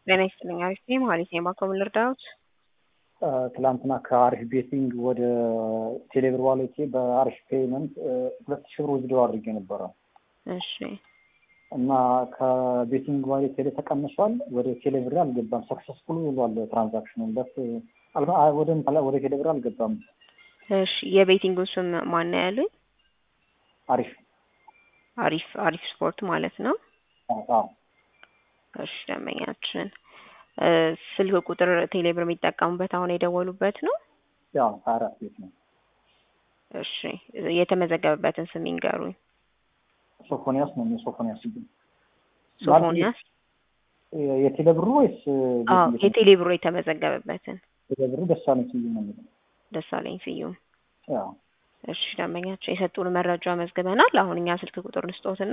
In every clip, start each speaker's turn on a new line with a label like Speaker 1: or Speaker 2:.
Speaker 1: ጤና ይስጥልኝ። አሪፍ ነኝ። መሀሌት ነኝ። ባኮ ምን ልርዳዎት?
Speaker 2: ትላንትና ከአሪፍ ቤቲንግ ወደ ቴሌብር ዋሌቴ በአሪፍ ፔይመንት ሁለት ሺህ ብር ውዝድሮ አድርጌ ነበረ
Speaker 1: እሺ
Speaker 2: እና ከቤቲንግ ዋሌቴ ላይ ተቀንሷል። ወደ ቴሌብር አልገባም። ሰክሰስፉል ብሏል ትራንዛክሽኑ ለት ወደ ወደ ቴሌብር አልገባም።
Speaker 1: እሺ የቤቲንጉ ስም ማን ነው ያሉኝ?
Speaker 2: አሪፍ
Speaker 1: አሪፍ አሪፍ ስፖርት ማለት ነው።
Speaker 2: አዎ
Speaker 1: እሺ ደንበኛችን ስልክ ቁጥር ቴሌብር የሚጠቀሙበት አሁን የደወሉበት ነው?
Speaker 2: ያው ሀያ አራት ቤት ነው።
Speaker 1: እሺ የተመዘገበበትን ስም ይንገሩኝ።
Speaker 2: ሶፎንያስ ነው ሶፎንያስ ግን
Speaker 1: ሶፎንያስ
Speaker 2: የቴሌብሩ ወይስ
Speaker 1: አዎ የቴሌብሩ የተመዘገበበትን
Speaker 2: ቴሌብሩ ደሳለኝ ስዩም ነው የሚለው
Speaker 1: ደሳለኝ ስዩም
Speaker 2: ያው
Speaker 1: እሺ ደንበኛችን የሰጡን መረጃ መዝግበናል። አሁን እኛ ስልክ ቁጥር ንስጦትና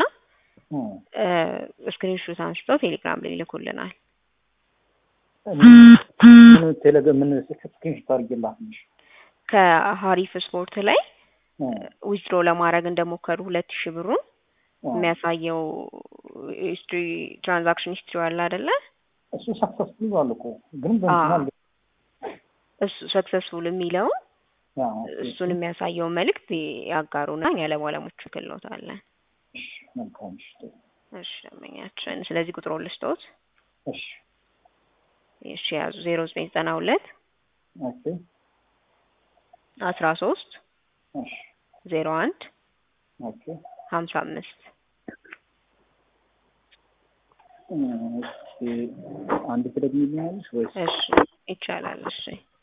Speaker 1: ስክሪንሾት አንስተው ቴሌግራም ላይ ይልኩልናል።
Speaker 2: ቴሌግራም ምን ስክሪንሾት አድርጌላት ነሽ?
Speaker 1: ከሀሪፍ ስፖርት ላይ ዊዝድሮ ለማድረግ እንደሞከሩ ሁለት ሺህ ብሩን የሚያሳየው ሂስትሪ ትራንዛክሽን ሂስትሪ አለ አይደለ?
Speaker 2: እሱ ሰክሰስፉል ባል እኮ ግን በእንትና
Speaker 1: እሱ ሰክሰስፉል የሚለው እሱን የሚያሳየው መልእክት ያጋሩና እኛ ለባለሙያዎቹ እንልክልዎታለን።
Speaker 2: መልካም
Speaker 1: እሺ ደንበኛችን፣ ስለዚህ ቁጥሩን ልስጥዎት።
Speaker 2: እሺ
Speaker 1: እሺ ያዙ ዜሮ ዘጠኝ ዘጠና ሁለት
Speaker 2: ኦኬ
Speaker 1: አስራ ሶስት
Speaker 2: እሺ
Speaker 1: ዜሮ አንድ
Speaker 2: ኦኬ
Speaker 1: ሀምሳ አምስት
Speaker 2: እሺ አንድ ትደግሚልኛለሽ ወይስ?
Speaker 1: እሺ ይቻላል። እሺ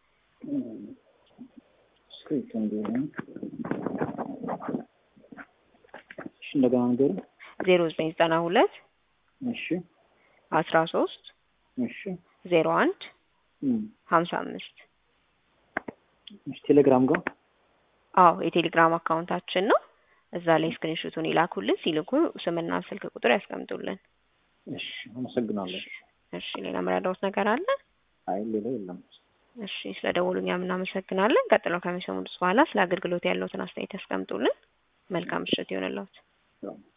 Speaker 2: ስክሪፕት እንደሆነ እሺ እንደገና ንገሪ።
Speaker 1: ዜሮ ዘጠኝ ዘጠና ሁለት
Speaker 2: እሺ
Speaker 1: አስራ ሶስት
Speaker 2: እሺ
Speaker 1: ዜሮ አንድ
Speaker 2: እም
Speaker 1: ሀምሳ አምስት
Speaker 2: እሺ ቴሌግራም ጋር
Speaker 1: አዎ የቴሌግራም አካውንታችን ነው። እዛ ላይ ስክሪንሾቱን ይላኩልን። ሲልኩ ስምና ስልክ ቁጥር ያስቀምጡልን።
Speaker 2: እሺ አመሰግናለሁ።
Speaker 1: እሺ ሌላ መረዳዎት ነገር አለ?
Speaker 2: አይ ሌላ የለም።
Speaker 1: እሺ ስለ ደወሉኛ እናመሰግናለን። ቀጥለው ከሚሰሙት በኋላ ስለ አገልግሎት ያለዎትን አስተያየት ያስቀምጡልን። መልካም ምሽት ይሆንልዎት።
Speaker 2: ያው